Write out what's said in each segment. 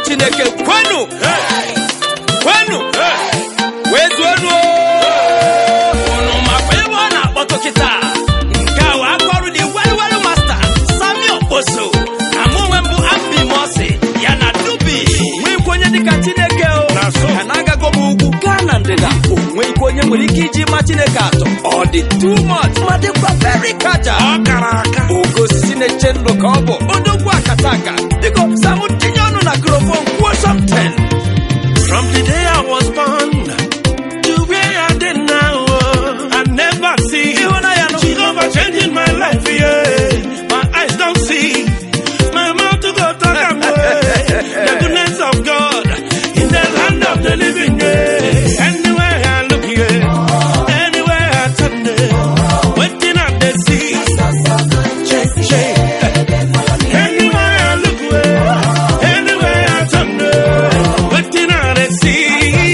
chineke kwenu kwenu wee zuonu unu makwa ebe ọ na-akpọtụ kịta nke a wee akọrụ dị welwel masta sami okposo na mụ onwe mbụ ambimosi ya na dubi nwekwa onye dịka chineke o ka na-agago m ugwu gaa na ndịda o nweghịkwa onye nwere ike iji ma chineke atọ ọ dị too much ma dịkwa very kaja ọ kara aka ogo osisi na-eche ndụ ka ọ bụ odogwu akata aka biko samụ tinye ọnụ na krofon kwuo something From the day I was born to where I did now, oh, I never see Ịhụnanya nụ. Jehovah changing my life, yeah. My eyes don't see, my mouth to go talk am way. The goodness of God in the land of the living, yeah. Anywhere I look, yeah. Anywhere I turn, yeah. Waiting at the sea. Shake, shake. Anywhere I look, yeah. Anywhere I turn, yeah. Waiting at the sea.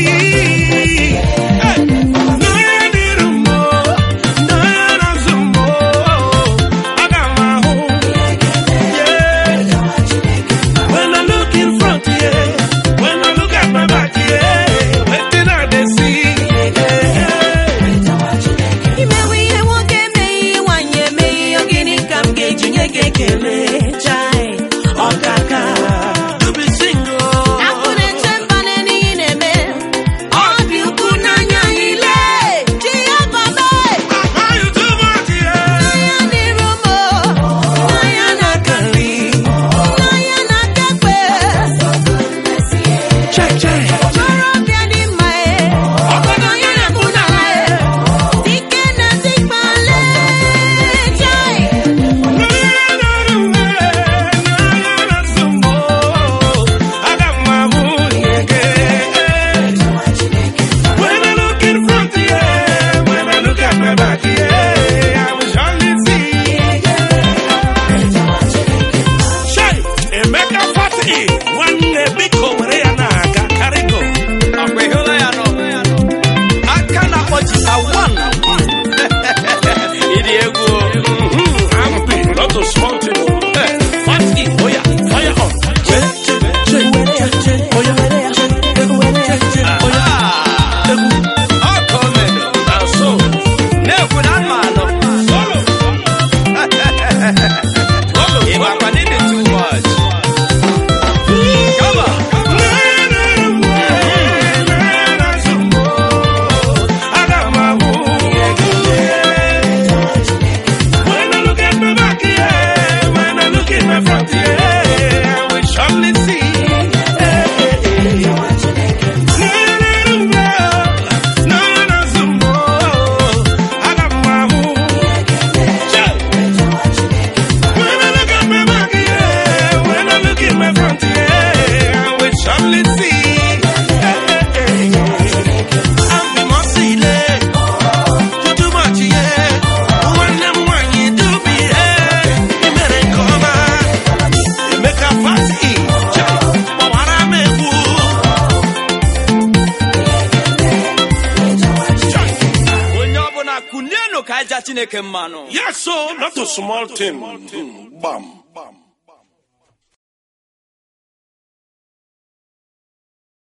Hey. No, I need a more. No, I need some more. I got my home. Yeah. When I look in front, yeah. When I look at my back, yeah. Waiting at the sea. Yeah. imewe ihe nwoke emeghị nwanyị emeghị ọ gịnị ka m ga-eji nye gị ekele chai ọkaka To be single. akụ na-eche mba n'ihe na-eme ọ dị ukwu n'anya anyị lee chi ya babe Are you too much, yeah? n'anya dịrị ụmụ n'anya na-aka nri n'anya na-aka ekpe Check, check. Okorobịa dị mma e ọgọdọ ya na-ekwu n'ala e dike na dikpale chai ọkwa ịhụla ya nọ aka na-akpọ jita wan ịdị egwu o. Small thing. Hey, fast in, oh yeah, fire on. Check, check, check, check, check, oh yeah, check, check, check, oh yeah. Ah, ọ ka o mere. Now so, na-ekwu na mma anọ solo. ị makwa na ịdị too much Come on. When I look at my back, yeah, when I look at my front, yeah, I will surely see. No, no, some more. I got my own. When I look at my back, yeah, when I look at my front, yeah, I will surely see. I'm the most elect. You too much, yeah. When them want you to be, yeah. You better come on. You make a fussy. But what I make woo. onye ọbụla kụlienụ ka aja chineke mmanụ Yes, so not a small thing. Bam.